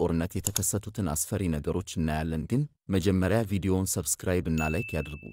ጦርነት የተከሰቱትን አስፈሪ ነገሮች እናያለን። ግን መጀመሪያ ቪዲዮውን ሰብስክራይብ እና ላይክ ያድርጉ።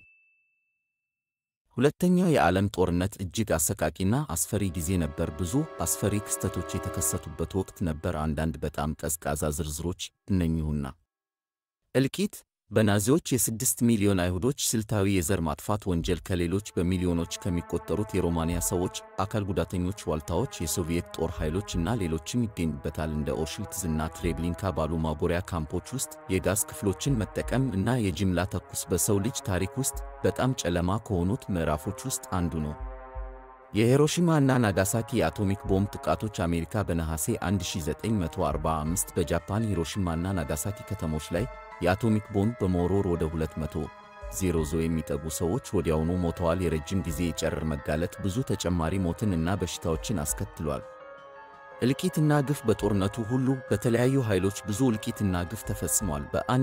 ሁለተኛው የዓለም ጦርነት እጅግ አሰቃቂና አስፈሪ ጊዜ ነበር። ብዙ አስፈሪ ክስተቶች የተከሰቱበት ወቅት ነበር። አንዳንድ በጣም ቀዝቃዛ ዝርዝሮች እነኚሁና እልቂት በናዚዎች የስድስት ሚሊዮን አይሁዶች ስልታዊ የዘር ማጥፋት ወንጀል ከሌሎች በሚሊዮኖች ከሚቆጠሩት የሮማንያ ሰዎች፣ አካል ጉዳተኞች፣ ዋልታዎች፣ የሶቪየት ጦር ኃይሎች እና ሌሎችም ይገኙበታል። እንደ ኦሽዊትዝ እና ትሬብሊንካ ባሉ ማጎሪያ ካምፖች ውስጥ የጋዝ ክፍሎችን መጠቀም እና የጅምላ ተኩስ በሰው ልጅ ታሪክ ውስጥ በጣም ጨለማ ከሆኑት ምዕራፎች ውስጥ አንዱ ነው። የሂሮሺማ እና ናጋሳኪ የአቶሚክ ቦምብ ጥቃቶች አሜሪካ በነሐሴ 1945 በጃፓን ሂሮሺማና ናጋሳኪ ከተሞች ላይ የአቶሚክ ቦምብ በመወርወር ወደ 200 ዜሮ የሚጠጉ ሰዎች ወዲያውኑ ሞተዋል። የረጅም ጊዜ የጨረር መጋለጥ ብዙ ተጨማሪ ሞትን እና በሽታዎችን አስከትሏል። እልቂትና ግፍ በጦርነቱ ሁሉ በተለያዩ ኃይሎች ብዙ እልቂትና ግፍ ተፈጽሟል።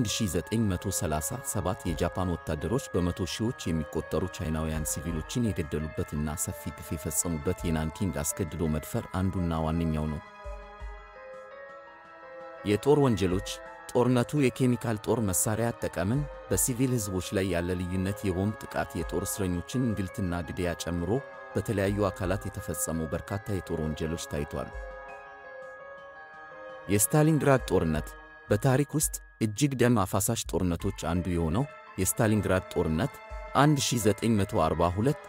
በ1937 የጃፓን ወታደሮች በመቶ ሺዎች የሚቆጠሩ ቻይናውያን ሲቪሎችን የገደሉበት እና ሰፊ ግፍ የፈጸሙበት የናንኪንግ አስገድዶ መድፈር አንዱና ዋነኛው ነው። የጦር ወንጀሎች ጦርነቱ የኬሚካል ጦር መሳሪያ አጠቃምን፣ በሲቪል ሕዝቦች ላይ ያለ ልዩነት፣ የቦምብ ጥቃት፣ የጦር እስረኞችን እንግልትና ግድያ ጨምሮ በተለያዩ አካላት የተፈጸሙ በርካታ የጦር ወንጀሎች ታይቷል። የስታሊንግራድ ጦርነት በታሪክ ውስጥ እጅግ ደም አፋሳሽ ጦርነቶች አንዱ የሆነው የስታሊንግራድ ጦርነት 1942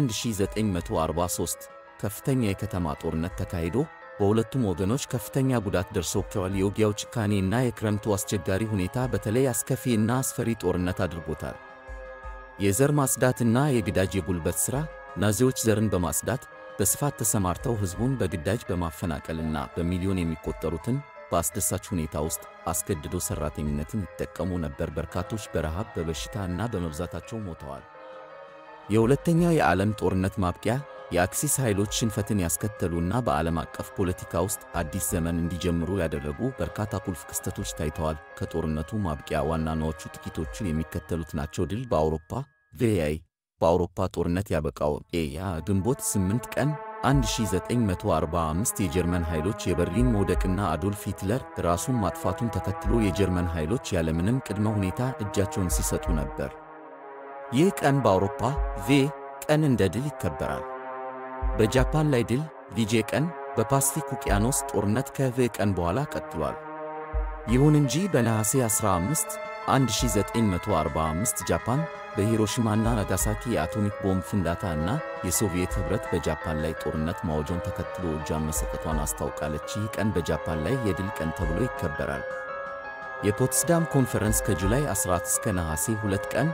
1943 ከፍተኛ የከተማ ጦርነት ተካሂዶ በሁለቱም ወገኖች ከፍተኛ ጉዳት ደርሶባቸዋል። የውጊያው ጭካኔ እና የክረምቱ አስቸጋሪ ሁኔታ በተለይ አስከፊ እና አስፈሪ ጦርነት አድርጎታል። የዘር ማጽዳትና የግዳጅ የጉልበት ሥራ ናዚዎች ዘርን በማጽዳት በስፋት ተሰማርተው ሕዝቡን በግዳጅ በማፈናቀልና በሚሊዮን የሚቆጠሩትን በአስደሳች ሁኔታ ውስጥ አስገድዶ ሠራተኝነትን ይጠቀሙ ነበር። በርካቶች በረሃብ በበሽታ እና በመብዛታቸው ሞተዋል። የሁለተኛው የዓለም ጦርነት ማብቂያ የአክሲስ ኃይሎች ሽንፈትን ያስከተሉና በዓለም አቀፍ ፖለቲካ ውስጥ አዲስ ዘመን እንዲጀምሩ ያደረጉ በርካታ ቁልፍ ክስተቶች ታይተዋል። ከጦርነቱ ማብቂያ ዋናዎቹ ጥቂቶቹ የሚከተሉት ናቸው። ድል በአውሮፓ ቪአይ በአውሮፓ ጦርነት ያበቃው ኤያ ግንቦት 8 ቀን 1945 የጀርመን ኃይሎች የበርሊን መውደቅና አዶልፍ ሂትለር ራሱን ማጥፋቱን ተከትሎ የጀርመን ኃይሎች ያለምንም ቅድመ ሁኔታ እጃቸውን ሲሰጡ ነበር። ይህ ቀን በአውሮፓ ቬ ቀን እንደ ድል ይከበራል። በጃፓን ላይ ድል ቪጄ ቀን በፓስፊክ ውቅያኖስ ጦርነት ከቬ ቀን በኋላ ቀጥሏል። ይሁን እንጂ በነሐሴ 15 1945 ጃፓን በሂሮሺማና ናጋሳኪ የአቶሚክ ቦምብ ፍንዳታ እና የሶቪየት ኅብረት በጃፓን ላይ ጦርነት ማወጇን ተከትሎ እጇን መሰጠቷን አስታውቃለች። ይህ ቀን በጃፓን ላይ የድል ቀን ተብሎ ይከበራል። የፖትስዳም ኮንፈረንስ ከጁላይ 14 እስከ ነሐሴ 2 ቀን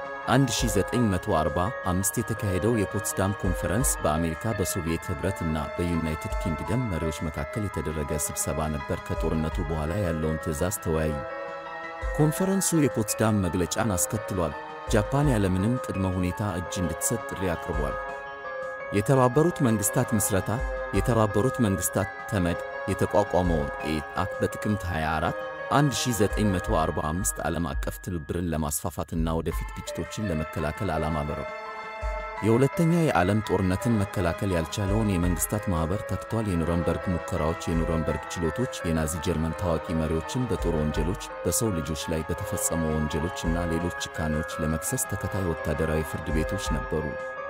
1945 የተካሄደው የፖትስዳም ኮንፈረንስ በአሜሪካ በሶቪየት ኅብረት እና በዩናይትድ ኪንግደም መሪዎች መካከል የተደረገ ስብሰባ ነበር። ከጦርነቱ በኋላ ያለውን ትዕዛዝ ተወያዩ። ኮንፈረንሱ የፖትስዳም መግለጫን አስከትሏል። ጃፓን ያለምንም ቅድመ ሁኔታ እጅ እንድትሰጥ ጥሪ አቅርቧል። የተባበሩት መንግሥታት ምስረታ የተባበሩት መንግሥታት ተመድ የተቋቋመውን ኤአክ በጥቅምት 24 1945 ዓለም አቀፍ ትብብርን ለማስፋፋትና ወደፊት ግጭቶችን ለመከላከል ዓላማ በረው የሁለተኛ የዓለም ጦርነትን መከላከል ያልቻለውን የመንግሥታት ማኅበር ተክቷል። የኑረምበርግ ሙከራዎች፣ የኑረምበርግ ችሎቶች የናዚ ጀርመን ታዋቂ መሪዎችን በጦር ወንጀሎች፣ በሰው ልጆች ላይ በተፈጸሙ ወንጀሎች እና ሌሎች ጭካኔዎች ለመክሰስ ተከታይ ወታደራዊ ፍርድ ቤቶች ነበሩ።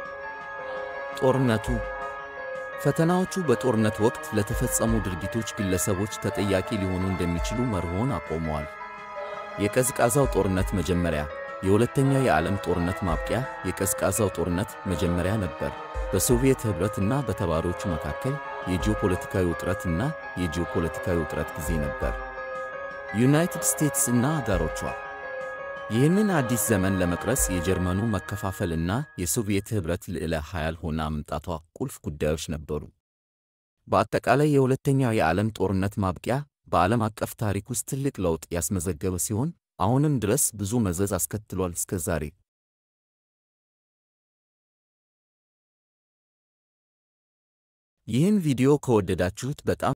ጦርነቱ ፈተናዎቹ በጦርነት ወቅት ለተፈጸሙ ድርጊቶች ግለሰቦች ተጠያቂ ሊሆኑ እንደሚችሉ መርሆን አቆመዋል። የቀዝቃዛው ጦርነት መጀመሪያ የሁለተኛው የዓለም ጦርነት ማብቂያ የቀዝቃዛው ጦርነት መጀመሪያ ነበር። በሶቪየት ኅብረት እና በተባሪዎቹ መካከል የጂኦፖለቲካዊ ውጥረት እና የጂኦፖለቲካዊ ውጥረት ጊዜ ነበር። ዩናይትድ ስቴትስ እና አጋሮቿ ይህንን አዲስ ዘመን ለመቅረጽ የጀርመኑ መከፋፈል እና የሶቪየት ኅብረት ልዕለ ኃያል ሆና መምጣቷ ቁልፍ ጉዳዮች ነበሩ። በአጠቃላይ የሁለተኛው የዓለም ጦርነት ማብቂያ በዓለም አቀፍ ታሪክ ውስጥ ትልቅ ለውጥ ያስመዘገበ ሲሆን አሁንም ድረስ ብዙ መዘዝ አስከትሏል እስከ ዛሬ። ይህን ቪዲዮ ከወደዳችሁት በጣም